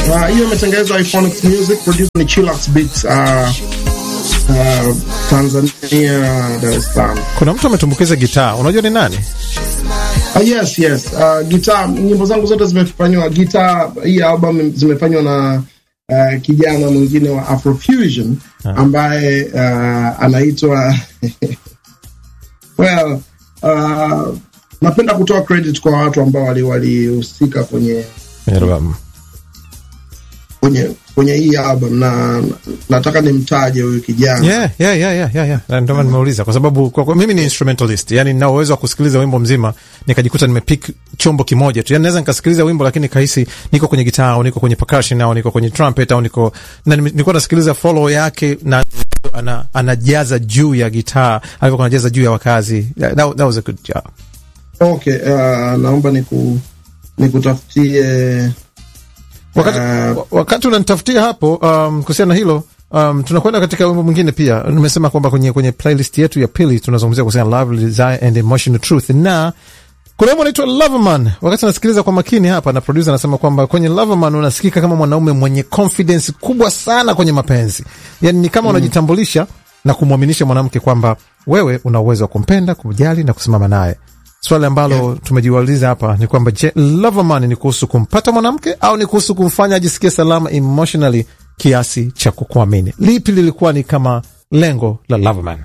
Uh, hiyo imetengenezwa Iphonics Music, producer ni Chillax Beats, uh, uh, Tanzania, Dar es Salaam. Kuna mtu ametumbukiza gitaa, unajua ni nani? Uh, yes, yes. Uh, gitaa, nyimbo zangu zote zimefanywa gitaa. Hii album zimefanywa na uh, kijana mwingine wa Afrofusion ambaye uh, anaitwa well, uh, napenda kutoa credit kwa watu ambao walihusika kwenye Album. kwenye kwenye hii album na nataka nimtaje huyu kijana Yeah, yeah, yeah, yeah, yeah, yeah. Na Ndio maana nimeuliza kwa sababu kwa, kwa, mimi ni instrumentalist, yani nina uwezo wa kusikiliza wimbo mzima nikajikuta nimepick chombo kimoja tu, yani naweza nikasikiliza wimbo lakini kahisi niko kwenye gitaa au niko kwenye percussion au niko kwenye trumpet au niko na nime- nilikuwa nasikiliza follow yake na ana, anajaza juu ya gitaa alivyokuwa anajaza juu ya wakazi. That, that was a good job. okay uh, naomba niku nikutafutie Wakati, Uh, wa- wakati unanitafutia hapo um, kuhusiana na hilo um, tunakwenda katika wimbo mwingine pia. Nimesema kwamba kwenye, kwenye playlist yetu ya pili tunazungumzia kuhusiana na love, desire and emotional truth, na kuna wimbo unaitwa Loverman. Wakati nasikiliza kwa makini hapa, na producer anasema kwamba kwenye Loverman unasikika kama mwanaume mwenye confidence kubwa sana kwenye mapenzi, yani ni kama unajitambulisha na kumwaminisha mwanamke kwamba wewe una uwezo wa kumpenda, kumjali na kusimama naye. Swali ambalo tumejiuliza hapa ni kwamba je, Loverman ni kuhusu kumpata mwanamke au ni kuhusu kumfanya ajisikie salama emotionally kiasi cha kukuamini? Lipi lilikuwa ni kama lengo la Loverman?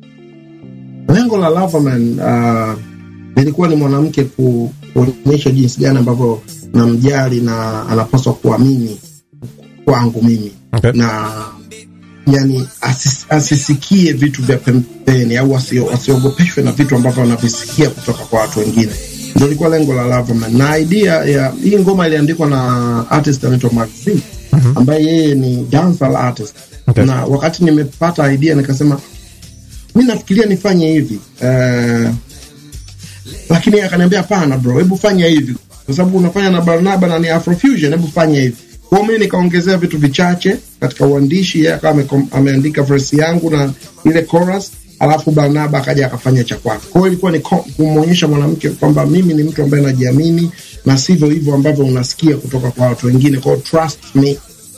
lengo la Loverman uh, lilikuwa ni mwanamke ku, kuonyesha jinsi gani ambavyo namjali na anapaswa kuamini kwangu mimi Okay. na yani asis, asisikie vitu vya pembeni au asio- asiogopeshwe na vitu ambavyo anavisikia kutoka kwa watu wengine. Ndio ilikuwa lengo la Loverman, na idea ya hii ngoma iliandikwa na artist anaitwa Max Z ambaye yeye ni dancehall artist Okay. na wakati nimepata idea nikasema mi nafikiria nifanye hivi uh, lakini yeye akaniambia hapana bro, hebu fanya hivi kwa sababu unafanya na Barnaba na ni Afrofusion, hebu fanya hivi. Kwa hiyo mimi nikaongezea vitu vichache katika uandishi, yeye akawa amekom- ameandika verse yangu na ile chorus, alafu Barnaba akaja akafanya cha kwake. Kwa hiyo ilikuwa ni ko- kumwonyesha mwanamke kwamba mimi ni mtu ambaye najiamini na sivyo hivyo ambavyo unasikia kutoka kwa watu wengine. Kwa hiyo trust me,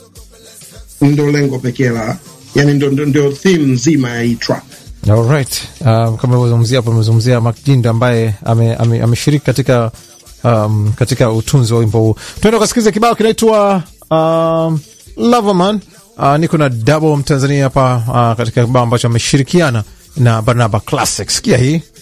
ndio lengo pekee la yani, ndio, ndio, ndio theme nzima ya hii track. Alright. Um, kama ulivyozungumzia hapo, umezungumzia Mark Jindo ambaye ameshiriki ame, ameshiriki katika um, katika utunzi wa wimbo huu. Tuenda ukasikiza kibao kinaitwa um, Loverman. Uh, niko na Double Mtanzania hapa uh, katika kibao ambacho ameshirikiana na Barnaba Classic. Sikia hii